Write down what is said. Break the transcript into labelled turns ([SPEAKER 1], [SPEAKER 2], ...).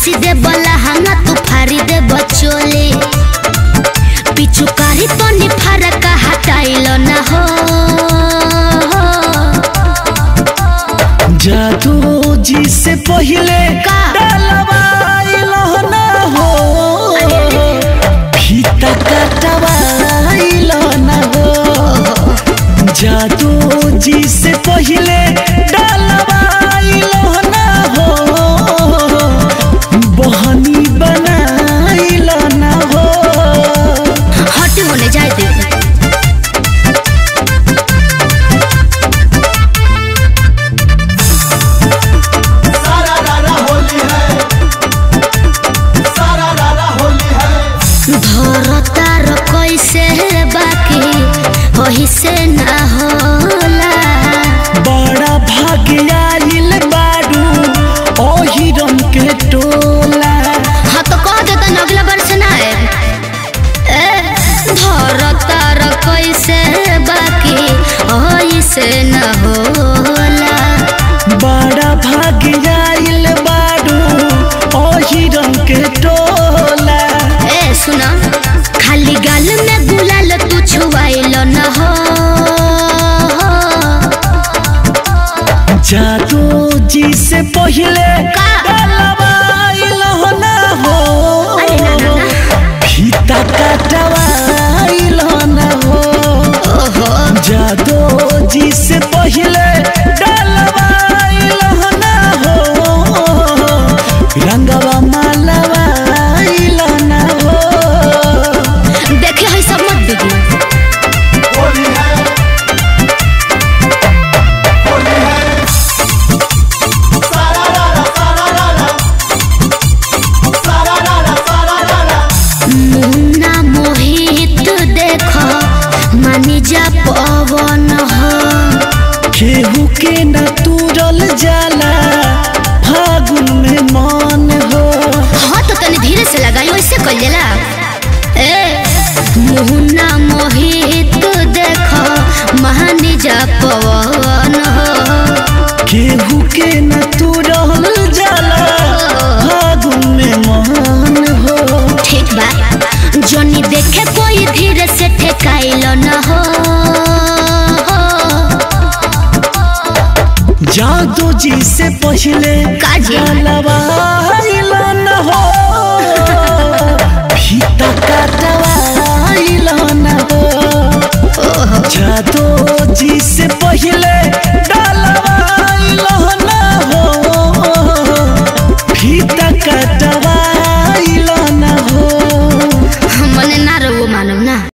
[SPEAKER 1] नासी दे बला हंगा तू फारी दे बचोले पिचुकारी तो नि फरक हटाइल ना हो
[SPEAKER 2] जादू जी से पहले
[SPEAKER 1] का?
[SPEAKER 2] डलवाइलो ना हो फीता कटवाइलो ना हो जादू जी से पहले डलवाइलो ना हो बहनी बनाइलो ना हो
[SPEAKER 1] हट होने जाए दे
[SPEAKER 3] सारा रारा होली है सारा रारा होली है
[SPEAKER 1] धरतार कैसे बाकी वही से ना होला
[SPEAKER 2] बड़ा भाग्याइल बारू ओही रंग के टोला
[SPEAKER 1] हाँ तो कह देता न अगला वर्ष ना आए ए धरतार कैसे बाकी वही से ना होला
[SPEAKER 2] बड़ा भाग्याइल बारू ओही रंग के टोला
[SPEAKER 1] ए सुना खाली गाल में गुलाल तू छुआइल न हो
[SPEAKER 2] जादू जी से पहले
[SPEAKER 1] का?
[SPEAKER 2] डलवाइल हो ना हो
[SPEAKER 1] अरे ना ना ना
[SPEAKER 2] फीता कटवाइल हो ना हो
[SPEAKER 1] ओहो
[SPEAKER 2] जादू जी से पहले डलवाइल हो ना हो रंगवा मालवाइल ना हो
[SPEAKER 1] देखे है सब मत दीदी
[SPEAKER 3] होली है होली है सारा रारा सारा रारा सारा रारा सारा रारा
[SPEAKER 1] मुन्ना मोहित देखो मानी जा पवन हो
[SPEAKER 2] केहू के न तुरल जाला फागुन में मन हो
[SPEAKER 1] हाँ तो तनी धीरे से लगाई वैसे कर लेला ए मुन्ना मोहित देखो मानी जा पवन हो
[SPEAKER 2] केहू के न तुरल जाला फागुन में मन हो
[SPEAKER 1] ठीक बा जनी देखे कोई धीरे से ठेकाइल न हो
[SPEAKER 2] जादू जी से पहले
[SPEAKER 1] काजी?
[SPEAKER 2] डलवा